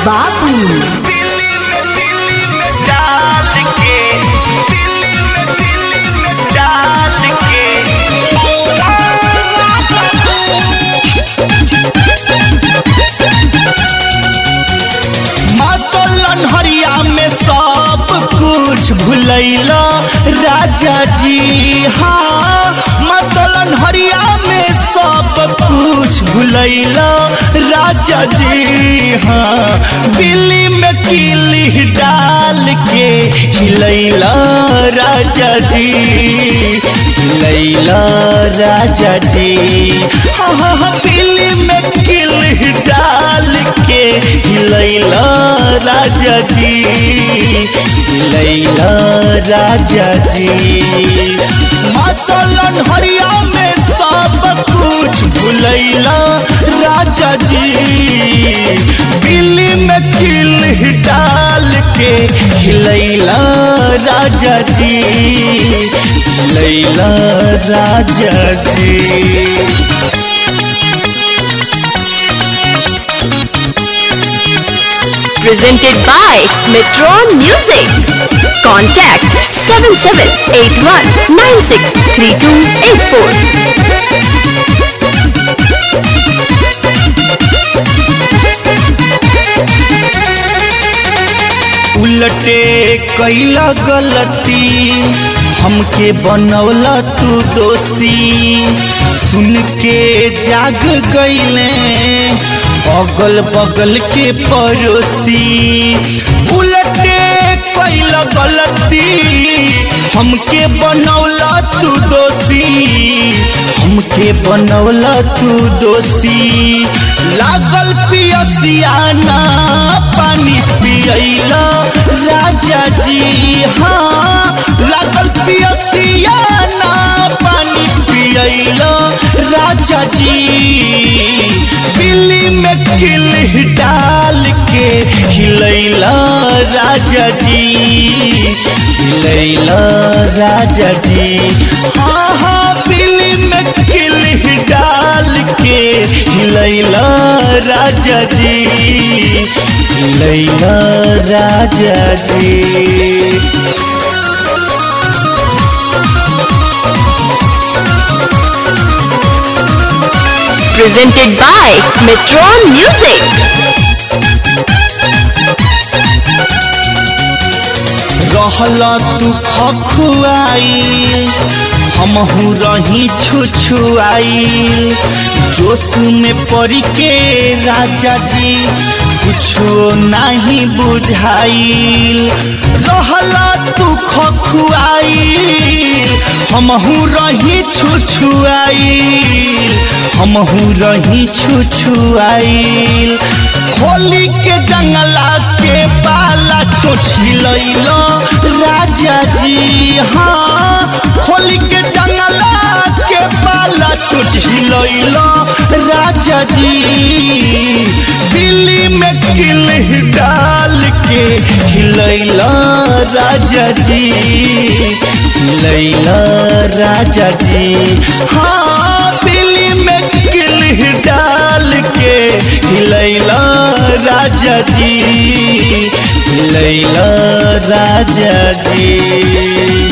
बाबू डाल के दिल्ली में दिल्ली में डाल के मातलन हरिया में सब कुछ भूलैला राजा जी हाँ मतलन हरिया में सब कुछ भूलैला राजा जी हाँ बिल्ली में किली डाल के हिलैला राजा जी हिलैला राजा जी हाँ हाँ हाँ बिल्ली में किली डाल के हिलैला राजा जी हिलैला राजा जी मातलन हरिया में सब कुछ भूलैला राजा जी बिल्ली में किल डाल के हिलैला राजा जी हिलैला राजा जी presented by Metron Music. Contact 7781963284. उलटे कैला गलती हमके बनौला तू दोषी सुन के जाग गईले अगल बगल के पड़ोसी उलटे कैला गलती हमके बनौला तू दोषी हमके बनौला तू दोषी लागल पियसियाना पानी पियला राजा जी हाँ लागल पियसियाना पानी पियला राजा जी बिल्ली में किल डाल के हिलैला राजा जी हिलैला राजा जी हाँ हाँ बिल्ली में किल डाल के हिलैला राजा जी हिलैला राजा जी Presented by Metron Music. रहला तू खखुआई हमहू रही छुछुआई जोश में पड़ के राजा जी कुछो नहीं बुझाइल रहला तू खखुआई हमहू रही छुछुआई हमहू रही छुछुआइल खोली के जंगला के पाला चोछिलैलो राजा जी हाँ खोली के जंगला के पाला चोछिलैलो राजा जी बिल्ली में किल डाल के हिलैला राजा जी हिलैला राजा जी हाँ बिल्ली में किल डाल के हिलैला राजा जी हिलैला राजा जी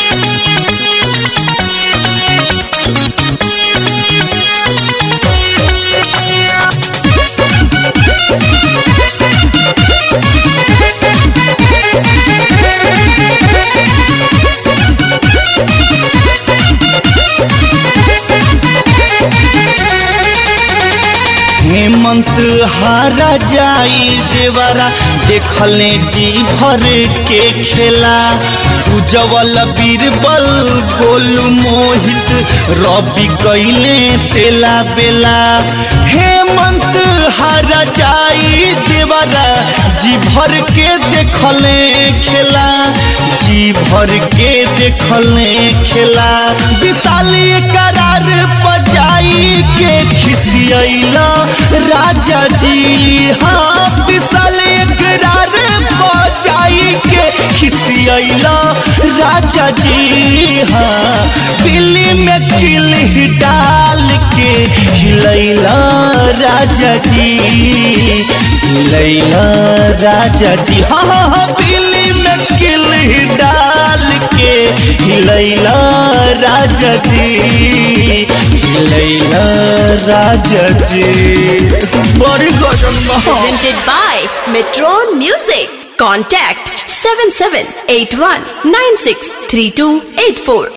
हेमंत हारा जाई देवरा देखले जी भर के खेला उजवल बीरबल गोलू मोहित रवि कैले तेला बेला हेमंत हारा जाई देवरा जी भर के देखले खेला जी भर के देखले खेला विशाली करार बजाई के खिसियला राजा जी हाँ विशाल करार बजाई के खिसियला राजा जी हाँ बिल्ली में किल डाल के हिलैला राजा जी हिलैला राजा जी हाँ हाँ हाँ दिल्ली में किली डाल के हिलैला राजा जी हिलैला राजा जी बड़ी गजन बा Presented by Metron Music. Contact 7781963284.